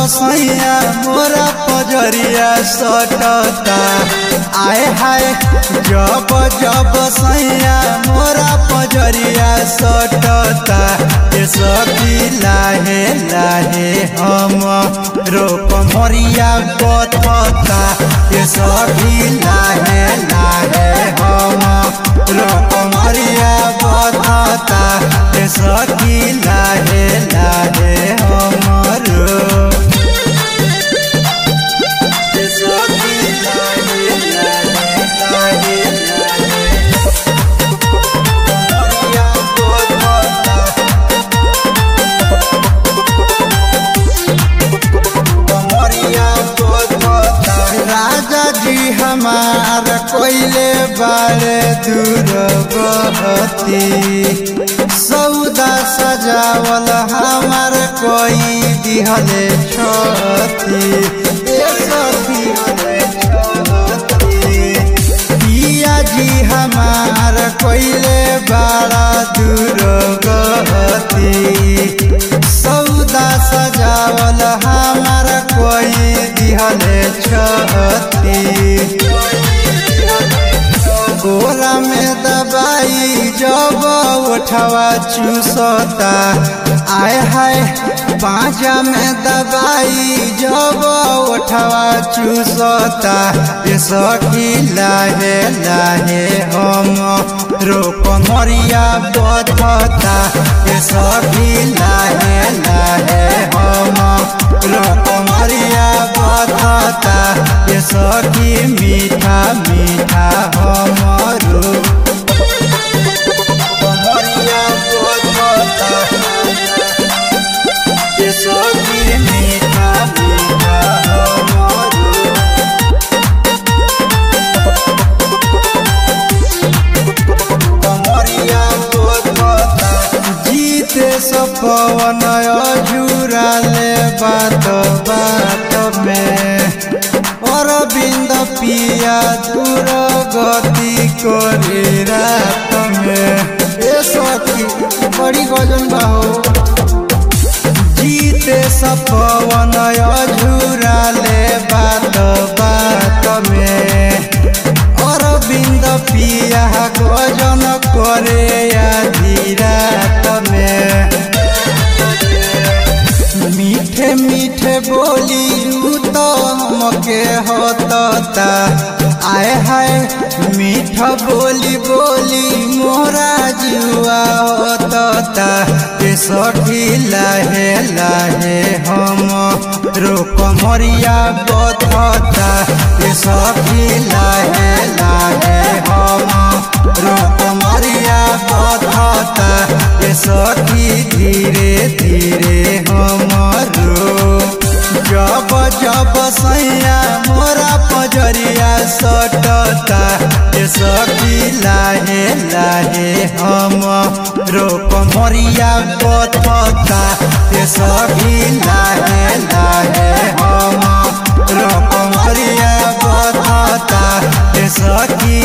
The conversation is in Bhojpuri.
सैया मोरा पजरिया सटता आए हाय जब जब सैया मोरा पजरिया सटता ये सखी लाहे लाहे हम रोप मरिया बथता ये सखी लाहे लाहे हम रोप मरिया बथता ये सखी लाहे लाहे हमरो ये सखी लाहे लाहे लाहे लाहे मरिया बथता कमरिया राजा जी हमार कोइले बारे दूर बहती सौदा सजावल हमार कोई दिहले छती ए सखी पिया जी हमार कोइले बारा दूर गहती सौदा सजावल हमार कोई दिहले छती गोरा में दबाई जब उठवा चूसता आय हाय पाँचा में दबाई जब उठवा चूसता ये सखी लाहे लाहे हम रोप मरिया बधता ये सखी लाहे लाहे हम रोप मरिया बधता ये सखी मीठा मीठा हमरो कमरिया बधता ये सखी मीठा मीठा हमरो कमरिया बधता जीते सपवन अझुराले बात बात में अरविंद पिया दूर गति करे रात में ए सखी बड़ी गजन बाहो जीते सपवन अझुराले बात बात में अरविंद पिया गजन करे आधी रात में मीठे मीठे बोली तो हमके होता आय हाय मीठ बोली बोली मोरा जुआ होता ये सखी लाहे लाहे हम रोक मरिया बधता ये सखी लाहे लाहे हम रोक मरिया बधता ये सखी धीरे धीरे हमरो जब जब सैया मोरा पजरिया सटता ये सखी लाहे लाहे हम रोप मरिया बथता ये सखी लाहे लाहे हम रोप मरिया बथता ये सखी